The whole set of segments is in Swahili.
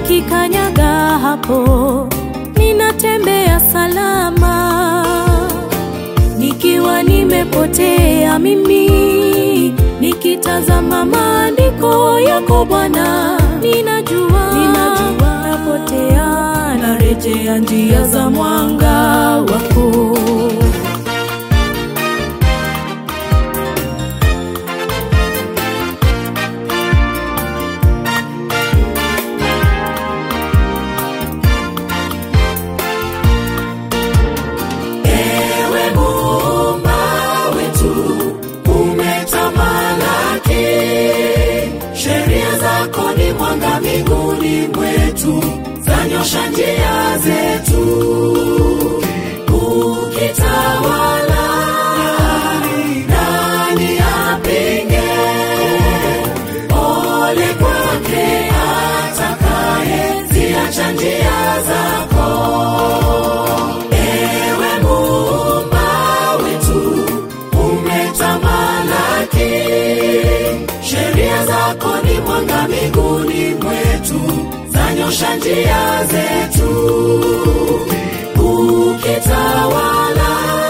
nikikanyaga hapo ninatembea salama, nikiwa nimepotea mimi, nikitazama maandiko yako Bwana, ninajua, ninajua napotea, narejea njia za mwanga wako. Ewe Muumba wetu, umetamalaki. Sheria zako ni mwanga miguuni mwetu, zanyosha njia zetu. Ukitawala, nani apinge? Ole kwake atakaye ziacha njia zako. Ewe Muumba wetu, umetamalaki. Sheria zako ni mwanga miguuni mwetu, zanyosha njia zetu. Ukitawala,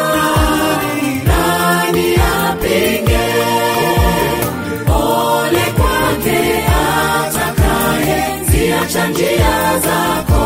nani apinge? Ole kwake atakaye ziacha njia zako.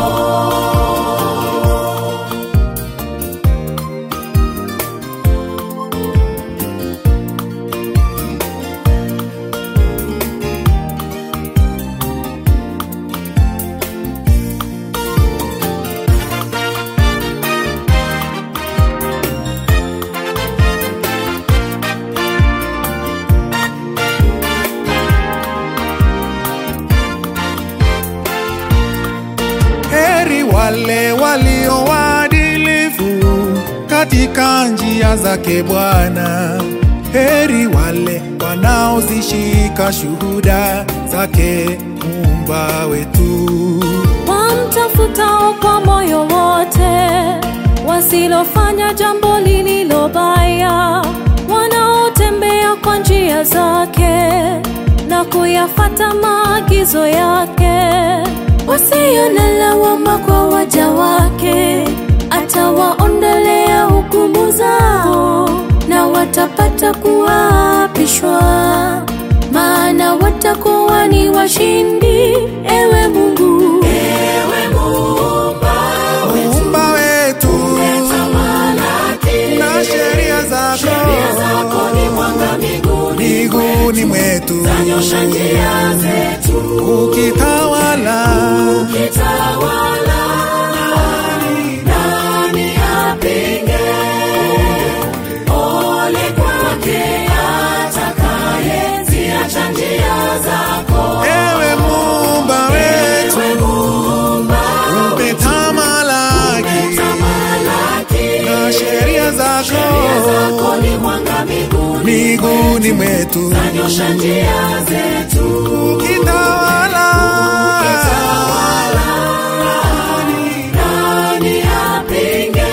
Heri wale walio waadilifu katika njia zake Bwana. Heri wale wanaozishika shuhuda zake Muumba wetu. wamtafutao kwa moyo wote, wasilofanya jambo lililo baya, wanaotembea kwa njia zake na kuyafata maagizo yake, wasio na lawama kwa waja wake, atawaondolea hukumu zao na watapata kuapishwa, maana watakuwa ni washindi. Ewe Mungu, Ewe Muumba wetu, Muumba wetu tamalaki. na sheria Sheria zako zako ni mwanga miguuni miguuni mwetu, nyosha njia zetu. ukitawala Ukitawala, nani apinge? Ole kwake atakaye ziacha njia zako. ewe Muumba wetu Ewe Muumba umetamalaki tamalaki. na sheria zako Sheria zako ni mwanga miguuni miguuni mwetu, nyosha njia zetu. ukitawala Nani apinge?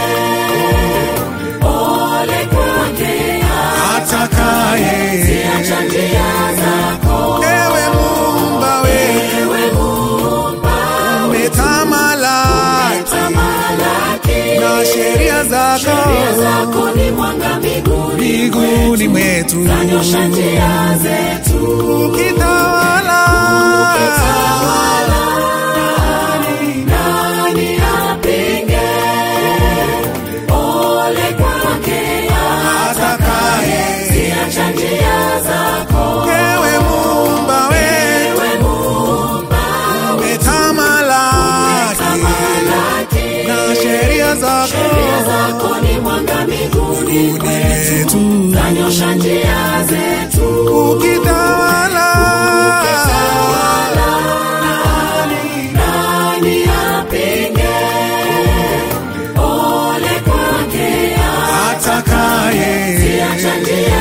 Ole kwake atakaye acha njia zako. ewe Muumba wetu Ewe Muumba umetamalaki tamalaki. na sheria zako Sheria zako ni mwanga miguuni miguuni mwetu, nyosha njia zetu. ukitawala Nani apinge? Ole kwake atakaye acha njia zako. ewe Muumba wetu Ewe Muumba umetamalaki tamalaki. na sheria zako Sheria zako ni mwanga miguuni mwetu, zanyosha njia zetu. ukitawala Nani apinge? Ole kwake atakaye acha njia